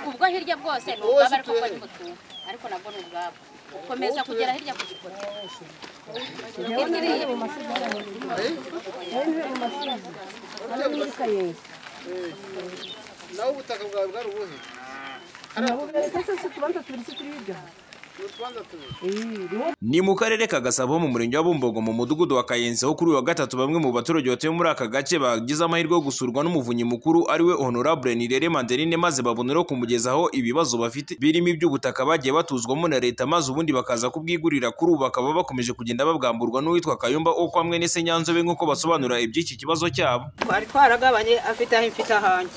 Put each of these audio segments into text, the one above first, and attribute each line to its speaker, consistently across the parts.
Speaker 1: ubwo hirya bwose ni ubwabo ariko bwo ni butu ariko nabwo ni ubwabo ukomeza kugera hirya ku gipoto hirya iriya
Speaker 2: nawe ubutaka bwawe bwari ubuhe
Speaker 3: Ni mu karere ka Gasabo mu murenge wa Bumbogo mu mudugudu wa Kayenzi aho kuri uyu wa gatatu bamwe mu baturage batuye muri aka gace bagize amahirwe yo gusurwa n'umuvunyi mukuru ariwe Honorable Nirere Mandeline maze baboneraho kumugezaho ibibazo bafite birimo iby'ubutaka bagiye batuzwamo na leta maze ubundi bakaza kubwigurira kuri ubu bakaba bakomeje kugenda babwamburwa n'uwitwa Kayumba Okwa hamwe n'ese Nyanzobe nk'uko basobanura iby'iki kibazo cyabo
Speaker 4: twari twaragabanye afite aho mfite ahanjye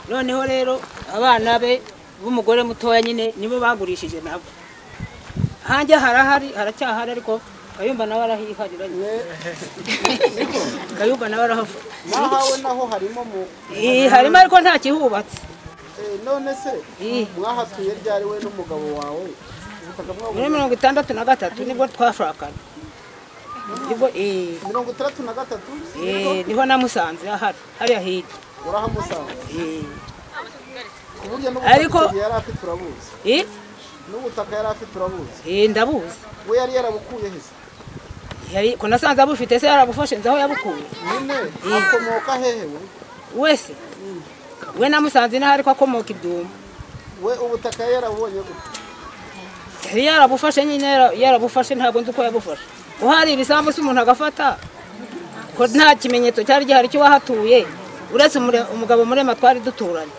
Speaker 4: noneho rero abana be b'umugore mutoya nyine nibo bagurishije nabo hanjye harahari haracyahari ariko kayumba nawe arahiharira nyine kayumba nawe arahava
Speaker 2: mwahawe naho harimo mu
Speaker 4: Ih, harimo ariko nta kihubatse
Speaker 2: Eh, none se
Speaker 4: Ih.
Speaker 2: mwahatuye ryari we n'umugabo wawe ubutaka bwabo
Speaker 4: muri mirongo itandatu na gatatu nibwo twashakanye nibwo eh,
Speaker 2: mirongo itandatu na gatatu
Speaker 4: eh, niho namusanze ahari hariya hirya
Speaker 2: urahamusanga
Speaker 4: Eh,
Speaker 2: ku buryo
Speaker 4: Ariko-
Speaker 2: n'ubutaka yari afite urabuzi
Speaker 4: eh,
Speaker 2: n'ubutaka yari afite urabuzi
Speaker 4: eh, ndabuzi
Speaker 2: we yari yarabukuye he se
Speaker 4: Yari- ko nasanze abufite se yarabufashe nzi aho yabukuye
Speaker 2: nyine akomoka hehe we
Speaker 4: wese we namusanze inaho ariko akomoka ibyuma
Speaker 2: we ubutaka yari yarabubonye gute
Speaker 4: yari yarabufashe nyine yara- yarabufashe ntabwo nzi uko yabufashe uhari ibisambu se umuntu agafata ko nta kimenyetso cyari gihari cy'uwahatuye uretse umure- umugabo murema twari duturanye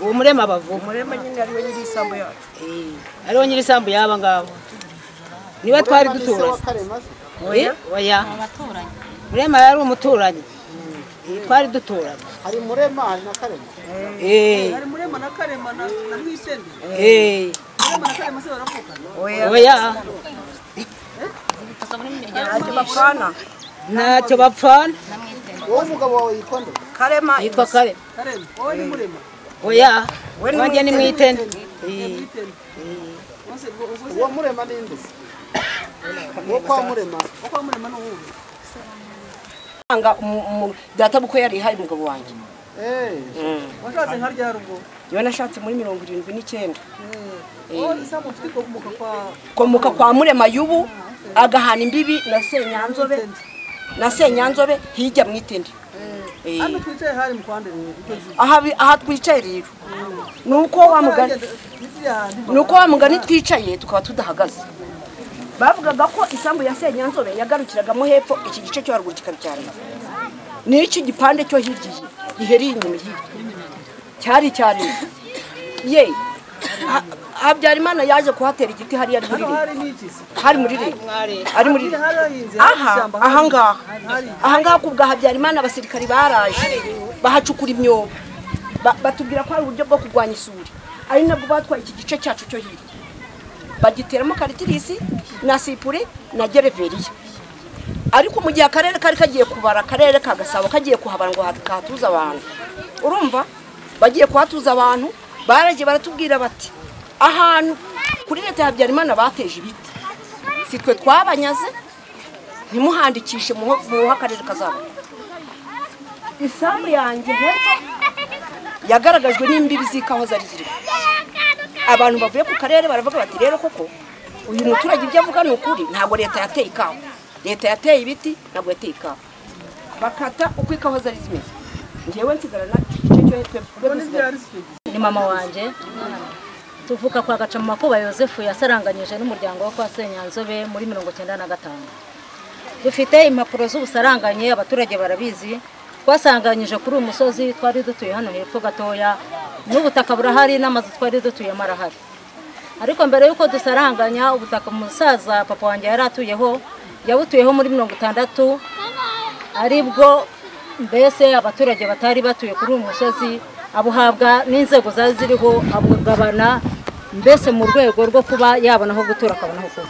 Speaker 4: uwo murema bavuga
Speaker 5: umurema nyine ariwe nyiri isambu yacu
Speaker 4: Eh, ariwo nyiri isambu y'aba ngabo niwe twari
Speaker 2: Urema ni se wa
Speaker 4: duturanye
Speaker 2: karema se
Speaker 4: Eh, oya
Speaker 1: baturanyi
Speaker 4: murema yari umuturanyi Eh, twari duturanye
Speaker 2: hari murema hari na karema
Speaker 4: Eh,
Speaker 5: hari murema na karema na na mwisende
Speaker 4: eh,
Speaker 5: murema na karema se baravugana
Speaker 4: oya
Speaker 1: tuza muri miryango
Speaker 5: ntacyo bapfana
Speaker 4: ntacyo bapfana
Speaker 2: wowe umugabo wawe yitwa nde
Speaker 5: karema
Speaker 4: yitwa kare
Speaker 5: karema wowe ni murema
Speaker 4: oya
Speaker 5: We ni
Speaker 4: wanjye ni mwitende Eh,
Speaker 5: mwitende bose bose
Speaker 2: uwo murema ni nde se uwo kwa murema
Speaker 5: uko murema ni uwuhe
Speaker 6: anga umu- umu- data buko yari hari umugabo wanjye
Speaker 2: eh
Speaker 5: washatse nka ryari ubwo
Speaker 6: niba nashatse muri mirongo irindwi n'icyenda
Speaker 5: wowe isambu ufite ikomoka kwa
Speaker 6: komoka kwa murema y'ubu agahana imbibi na senyanzobe na senyanzobe hirya mu itende Eh,
Speaker 5: hano twicaye hari mu kwande icyo gihe
Speaker 6: aha bi- aha twicaye rero ni uko wa mugani
Speaker 5: Hirya handi
Speaker 6: ni uko wa mugani twicaye tukaba tudahagaze bavugaga ko isambu ya senyanzobe yagarukiragamo hepfo iki gice cyo haruguru kikabicyarana n'iki gipande cyo hirya iyi gihereye inyuma hirya cyari icyarima ye Ha- habyarimana yaje kuhatera igiti hariya ari muri
Speaker 5: hano
Speaker 6: rege
Speaker 5: hari n'iki se
Speaker 6: hari muri rege ari muri
Speaker 5: Hirya
Speaker 6: rege
Speaker 5: hari ahinze hari
Speaker 6: aha
Speaker 5: ishyamba
Speaker 6: aha ngaha
Speaker 5: hari
Speaker 6: aha ngaha ku bwa habyarimana abasirikari baraje bahacukura imyobo Ba- batubwira ko hari uburyo bwo kurwanya isuri ari nabwo batwaye iki gice cyacu cyo hirya bagiteramo karitirisi na sipuri na gereveriya ariko mu gihe akarere kari kagiye kubara akarere ka gasabo kagiye kuhabara ngo hatu- kahatuze abantu urumva bagiye kuhatuza abantu baragiye baratubwira bati ahantu kuri leta ya habyarimana bateje ibiti si twe twabanyaze ntimuhandikishe muhe akarere kazabo isambu yanjye hepfo yagaragajwe n'imbibi z'ikawa zari zirimo abantu bavuye ku karere baravuga bati rero koko uyu muturage ibyo avuga ni ukuri ntabwo leta yateye ikawa leta yateye ibiti ntabwo yateye ikawa bakata uko ikawa zari zimeze ngewe nsigarana igice cyo hepfo
Speaker 5: ubwo ni ryari se icyo gihe
Speaker 7: ni mama wanjye tuvuka kwa gaca mu makuba yosefu yasaranganyije n'umuryango wo kwa senyanzobe muri mirongo icyenda na gatanu dufite impapuro z'ubusaranganye abaturage barabizi twasanganyije kuri uyu musozi twari dutuye hano hepfo gatoya n'ubutaka burahari n'amazu twari dutuyemo arahari ariko mbere y'uko dusaranganya ubutaka umusaza papa wanjye yari atuyeho yabutuyeho muri mirongo itandatu aribwo mbese abaturage batari batuye kuri uyu musozi abuhabwa n'inzego zari ziriho abugabana mbese mu rwego rwo kuba yabona aho gutura akabona aho kuba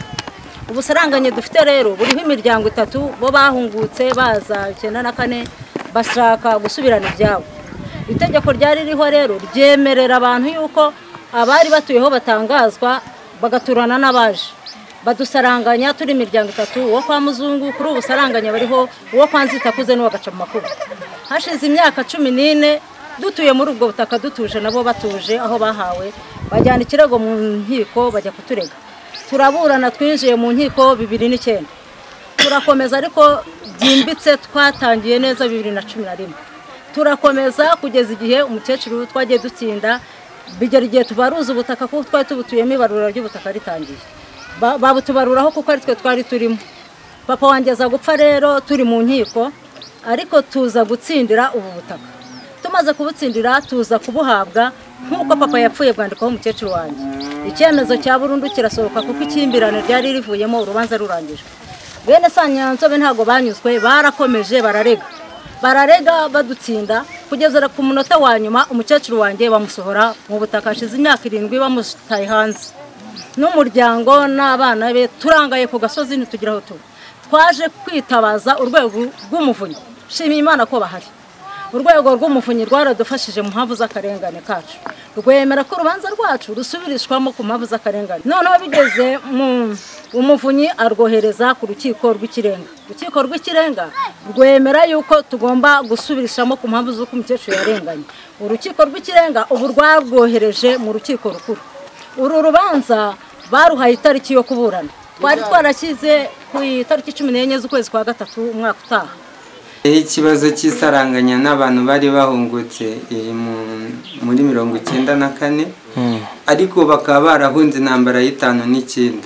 Speaker 7: ubusaranganye dufite rero buriho imiryango itatu bo bahungutse baza icyenda na kane bashaka gusubirana ibyabo itegeko ryari ririho rero ryemerera abantu yuko abari batuyeho batangazwa bagaturana n'abaje badusaranganya turi imiryango itatu uwo kwa muzungu kuri ubu saranganya bariho uwo kwa nzitakuze n'uwa makuba hashize imyaka cumi n'ine dutuye muri ubwo butaka dutuje nabo batuje aho bahawe bajyana ikirego mu nkiko bajya kuturega turaburana twinjiye mu nkiko bibiri n'icyenda turakomeza ariko byimbitse twatangiye neza bibiri na cumi na rimwe turakomeza kugeza igihe umukecuru twagiye dutsinda bigera igihe tubaruza ubutaka kuko twari tubutuyemo ibarura ry'ubutaka ritangiye Ba- babutubaruraho kuko ari twe twari turimo papa wanjye aza gupfa rero turi mu nkiko ariko tuza gutsindira ubu butaka tumaze kubutsindira tuza kubuhabwa nk'uko papa yapfuye bwandikwaho umukecuru wanjye icyemezo cya burundu kirasohoka kuko ikimbirane ryari rivuyemo urubanza rurangijwe bene sanyanzobe ntabwo banyuzwe barakomeje bararega bararega badutsinda kugeza ku munota wa nyuma umukecuru wanjye bamusohora mu butaka hashize imyaka irindwi bamutaye hanze n'umuryango n'abana be turangaye ku gasozi ntitugire aho tuba twaje kwitabaza urwego rw'umuvunyi nshimiye imana ko bahari urwego rw'umuvunyi rwaradufashije mu mpamvu z'akarengane kacu rwemera ko urubanza rwacu rusubirishwamo ku mpamvu z'akarengane noneho bigeze mu umuvunyi arwohereza ku rukiko rw'ikirenga urukiko rw'ikirenga rwemera yuko tugomba gusubirishamo ku mpamvu z'uko umukecuru yarenganye urukiko rw'ikirenga ubu rwarwohereje mu rukiko rukuru uru rubanza baruhaye itariki yo kuburana twari twarashyize ku itariki cumi n'enye z'ukwezi kwa gatatu umwaka utaha
Speaker 8: ikibazo cy'isaranganya n'abantu bari bahungutse eh, mu- muri mirongo icyenda na kane ariko bakaba barahunze intambara y'itanu n'icyenda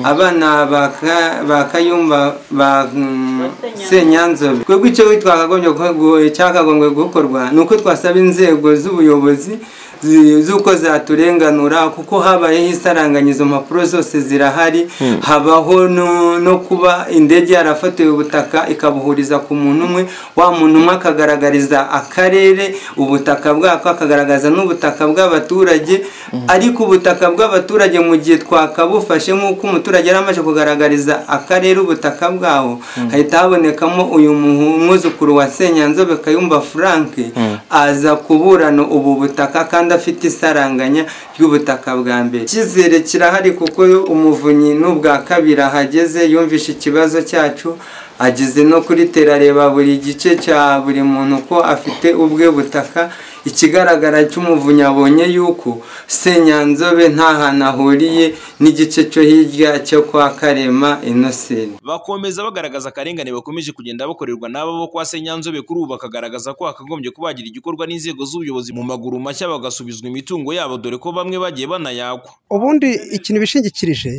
Speaker 8: abana ba Ka- ba kayumba ba mm, senyanzobe twebwe icyo twakagombye guhe- cyakagombye gukorwa ni uko twasaba inzego z'ubuyobozi zi- z'uko zaturenganura kuko habayeho isaranganya izo mpapuro zose zirahari habaho no- no kuba indege yarafatiwe ubutaka ikabuhuriza ku muntu umwe wa muntu umwe akagaragariza akarere ubutaka bwako akagaragaza n'ubutaka bw'abaturage ariko ubutaka bw'abaturage mu gihe twakabufashe nk'uko umuturage yari amaze kugaragariza akarere ubutaka bwaho hahita habonekamo uyu muhu- mwuzukuru wa senyanzobe kayumba frank aza kuburana ubu butaka kandi afite isaranganya ry'ubutaka bwa mbere icyizere kirahari kuko umuvunyi n'ubwa kabiri ahageze yumvishe ikibazo cyacu ageze no kuri tera areba buri gice cya buri muntu ko afite ubwe butaka ikigaragara cy'umuvunyi abonye yuko senyanzobe nta hantu ahuriye n'igice cyo hirya cyo kwa karema inosenti
Speaker 3: bakomeza bagaragaza akarengane bakomeje kugenda bakorerwa n'aba bo kwa Senyanzobe kuri ubu bakagaragaza ko hakagombye kubagira igikorwa n'inzego z'ubuyobozi mu maguru mashya bagasubizwa imitungo yabo dore ko bamwe bagiye banayagwa
Speaker 9: ubundi ikintu bishingikirije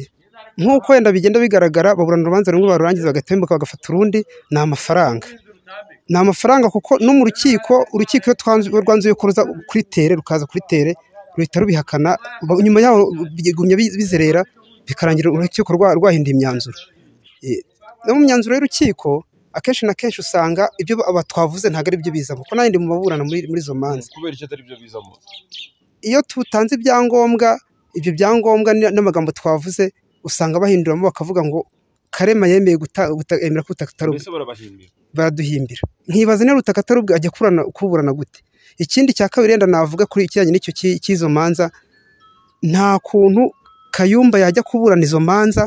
Speaker 9: nk'uko wenda bigenda bigaragara baburana urubanza rumwe barurangiza bagatembuka bagafata urundi ni amafaranga ni amafaranga kuko no mu rukiko urukiko iyo twanzu- rwanzuye ko ruza kuri tere rukaza kuri tere ruhita rubihakana ba- nyuma yaho bigumya bi- bizerera bikarangira urukiko rwa- rwahinduye imyanzuro Eh, no mu myanzuro y'urukiko akenshi na kenshi usanga ibyo aba twavuze ntabwo ari byo bizamo kuko n'ayandi mu baburana muri muri izo manza
Speaker 10: kubera icyo atari byo bizamo
Speaker 9: iyo tutanze ibyangombwa ibyo byangombwa n- n'amagambo twavuze usanga bahinduramo bakavuga ngo karema yemeye guta- guta- yemera ko ubutaka atari ubwe
Speaker 10: mbese barabahimbira
Speaker 9: baraduhimbira nkibaza niba ubutaka atari ubwe ajya kurana kuburana gute ikindi cya kabiri yenda navuga kuri ikijyanye n'icyo ki- cy'izo manza nta kuntu kayumba yajya kuburana izo manza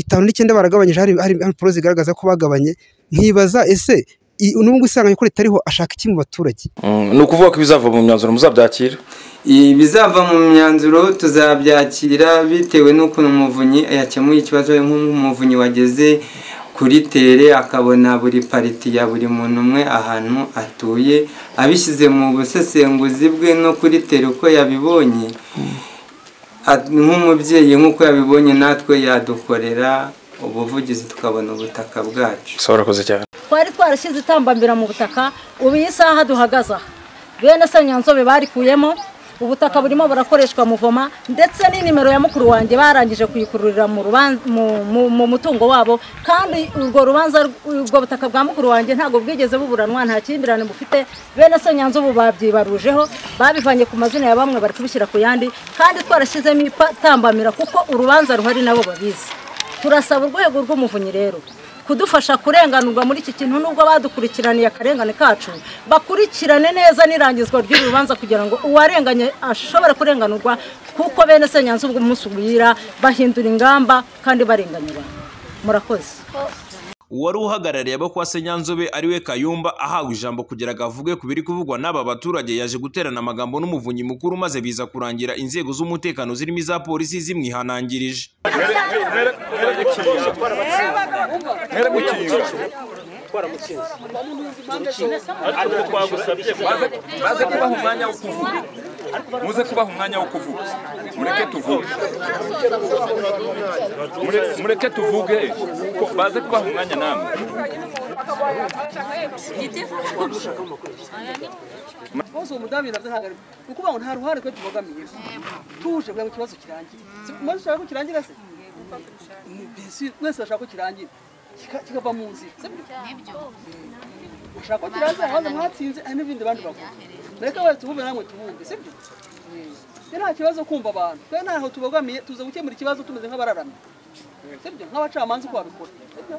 Speaker 9: itanu n'icyenda baragabanyije hari hari hari impapuro zigaragaza ko bagabanye nkibaza ese i- n'ubwo isanganya ko ritariho ashaka iki mu baturage
Speaker 10: ni ukuvuga ko ibizava mu myanzuro muzabyakira
Speaker 8: ibizava mu myanzuro tuzabyakira bitewe n'ukuntu umuvunyi yakemuye ikibazo nk'umuvunyi wageze kuri tere akabona buri pariti ya buri muntu umwe ahantu atuye abishyize mu busesenguzi bwe no kuri tere uko yabibonye At- nk'umubyeyi nk'uko yabibonye natwe yadukorera ubuvugizi tukabona ubutaka bwacu
Speaker 10: urakoze cyane
Speaker 7: twari twarashyize itambambira mu butaka ubu iyi saha duhagaze aha bene sanyanzobe barikuyemo ubutaka burimo burakoreshwa muvoma ndetse n'inimero ya mukuru wanjye barangije kuyikururira mu ruban- mu- mu- mu mutungo wabo kandi urwo rubanza rw- ubwo butaka bwa mukuru wanjye ntabwo bwigeze buburanwa nta kimbirane bufite bene sanyanzobe babyibarujeho babivanye ku mazina ya bamwe bari kubishyira ku yandi kandi twarashyizemo itambamira kuko urubanza ruhari nabo babizi turasaba urwego rw'umuvunyi rero
Speaker 6: kudufasha kurenganurwa muri iki kintu nubwo badukurikiraniye akarengane kacu bakurikirane neza n'irangizwa ry'uru rubanza kugira ngo uwarenganye ashobore kurenganurwa kuko bene senyanza ubwo umunsi ugwira bahindura ingamba kandi barenganyura murakoze
Speaker 3: uwari uhagarariye abo kwa senyanzobe ariwe kayumba ahawe ijambo kugira ngo avuge ku biri kuvugwa n'aba baturage yaje guterana amagambo n'umuvunyi mukuru maze biza kurangira inzego z'umutekano zirimo iza polisi zimwihanangirije
Speaker 11: ariko twagusabye baze baze kubaha umwanya wo kuvuga muze kubaha umwanya wo kuvuga mureke tuvuge Mure- mureke tuvuge ko- baze kubaha umwanya namwe
Speaker 5: rwose uwo mudamu yari ahagarariye ni ukuvuga ngo nta ruhare twe tubogamiye tuje kugira ngo ikibazo kirangire si kumwe dushaka ko kirangira se Ni bisi mwese bashaka ko kirangira Kika- kikava mu nzira si byo bashaka ko kirangira abanza mwatsinze hari n'ibindi bandi bavuga mureke wese tubumve namwe tubumve si byo twe nta kibazo kumva abantu twe ntaho tubogamiye tuza gukemura ikibazo tumeze nk'abararamye si byo nk'abacamanza uko babikora Si byo?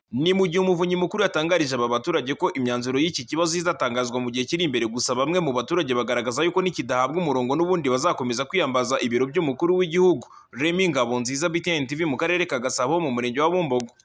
Speaker 3: ni mu gihe umuvunyi mukuru yatangarije aba baturage ko imyanzuro y'iki kibazo izatangazwa mu gihe kiri imbere gusa bamwe mu baturage bagaragaza yuko nikidahabwa umurongo n'ubundi bazakomeza kwiyambaza ibiro by'umukuru w'igihugu remi ngabonziza btn tv mu karere ka gasabo mu murenge wa bumbogo